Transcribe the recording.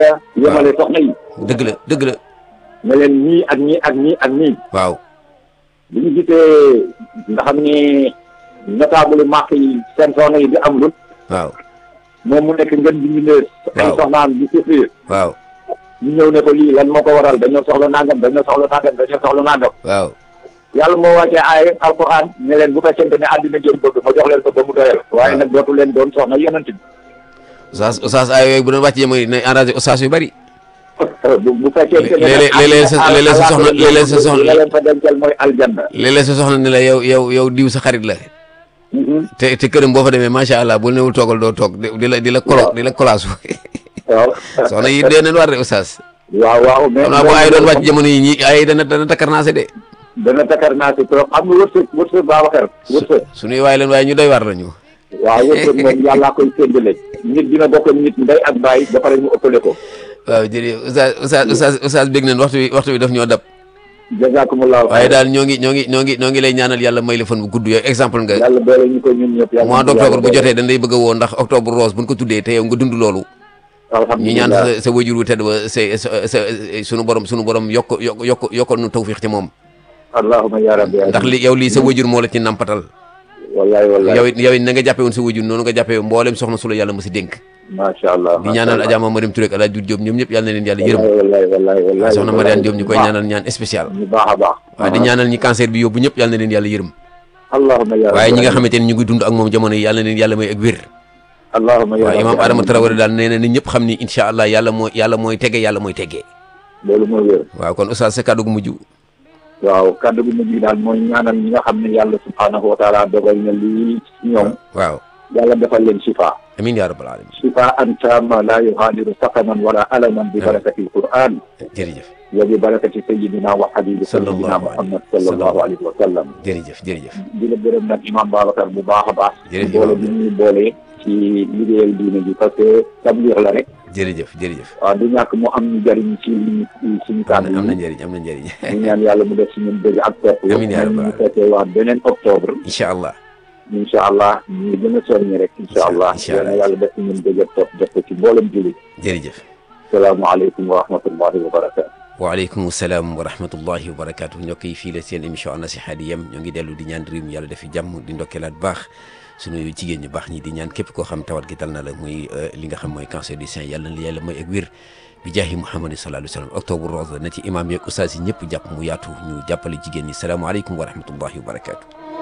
yemale soxna yi dëgg la dëgg la ne leen nii ak nii ak nii ak nii waaw bu ñu gisee nga xam ni notable marque yi seen soxna yi di am lut waaw moom mu nekk ngeen bi ñu ne ay Waaw. soxnaam di souffrir waaw ñu ñëw ne ko lii lan moo ko waral dañoo soxla nangam dañoo soxla nangam dañoo soxla nangam waaw yàlla moo wàccee ay alquran ne leen bu fekkente ne àddina ngeen bëgg ma jox leen ko ba mu doyal waaye nag dootu leen doon soxna yonent bi oustaz oustaz ay yooyu bu doon wàcc jamono ne enragé oustaz yu bari bu bu fekkente ne léeg-léeg- léeg-léeg sa- léeg-léeg sa soxna- léeg-léeg sa soxna- la leen fa dencal mooy aljanna léeg-léeg sa soxna ne la yow yow yow diw sa xarit la te te këram boo fa demee macha allah bu newul toogal doo toog di di la di la kolo di la kolaasu waaw soxna yi dee nañ war de oustaz waaw waaw mais xam naa bu ay doon wàcc jamono yi ñi ay dana dana takkarnaase de dana takar naa si trop xam nga wërsëg wërsëg Babacar wërsëg suñuy waay leen waaye ñu doy war lañu waaw wërsëg moom yàllaa koy séddale nit dina bokk ak nit ndey ak baay ba pare ñu ëppale ko waaw jërëjëf oustaz oustaz oustaz oustaz bég nañ waxtu bi waxtu bi daf ñoo dab jazakumullahu waaye daal ñoo ngi ñoo ngi ñoo ngi ñoo ngi lay ñaanal yàlla may la fan bu gudd yooyu exemple nga yàlla boole ñu ko ñun ñëpp yàlla mois d' octobre bu jotee dañ lay bëgg a woo ndax octobre rose buñ ko tuddee te yow nga dund loolu ñu ñaan sa sa wajur wu tedd ba sa sa sa sunu borom sunu borom yokk yokk yokk yokkal nu tawfiix ci moom allahumma ya rabbi ndax li yow lii sa wajur moo la ci nampatal wallahi wallahi yow it yow it na nga jàppee woon sa wajur noonu nga jàppee mboolem soxna su la yàlla ma si dénk macha allah di ñaanal Adja Marim Touré ak El Hadj Doudou Diop ñoom ñëpp yàlla na leen yàlla yërëm wallahi wallahi wallahi soxna Mariane Diop ñu koy ñaanal ñaan spécial ñu baax a baax waaye di ñaanal ñi cancer bi yóbbu ñëpp yàlla na leen yàlla yërëm allahumma ya rabbi waaye ñi nga xamante ne ñu ngi dund ak moom jamono yi yàlla na leen yàlla may ak wér allahumma ya waaw rabbi imaam Adama Traoré daal nee na ni ñëpp xam ni incha allah yàlla mooy yàlla mooy tege yàlla mooy teggee loolu mooy wér waaw kon oustaz sa kàddu gu mujj waaw kaddu gu mujj daal mooy ñaanal ñi nga xam ne yàlla subhanahu wa taala dogal na lii ci ñoom waaw yàlla defal leen shifa amin ya rabbal alamin shifa an tamma la yughadiru saqaman wala alaman bi barakati alquran jërëjëf wa bi barakati sayidina wa habibi Sallallahu sayidina muhammad sallallahu alayhi wa sallam jërëjëf jërëjëf di la gërëm nag imam Babacar bu baax a baax Jërëjëf boole imam. bi ñuy boole ci liggéeyal diine ji parce que tabliix la rek jërëjëf jërëjëf waaw du ñàkk mu am ñu jëriñ ci suñu am kàddu na am na yi njëriñ am na njëriñ ñu ñaan yàlla mu def si ñun dëgg ak topp Amiin yaa rabbal ñu fekkee waa beneen octobre incha allah incha allah ñu gën a soññi rek incha allah Incha allah. yal na yàlla def si ñun dëgg ak topp def ko ci mboolem jullit jërëjëf salaamaaleykum wa rahmatullahi wa barakatu waaleykum salaam wa rahmatullahi wa barakaatu ñokk yi fii la seen émission An-Nasiha di yem ñoo ngi dellu di ñaan réew mi yàlla defi jàmm di ndokkeelaat baax sunu jigéen ñu baax ñi di ñaan képp koo xam tawat gi dal na la muy li nga xam mooy cancer du sein yàlla na la yàlla mooy ak wér bi jaahi Muhammad sallallahu alayhi wa sallam octobre rose na ci imam yeeg ustaas yi ñëpp jàpp mu yaatu ñu jàppale jigéen ñi salaamaaleykum wa rahmatullahi wa barakaatu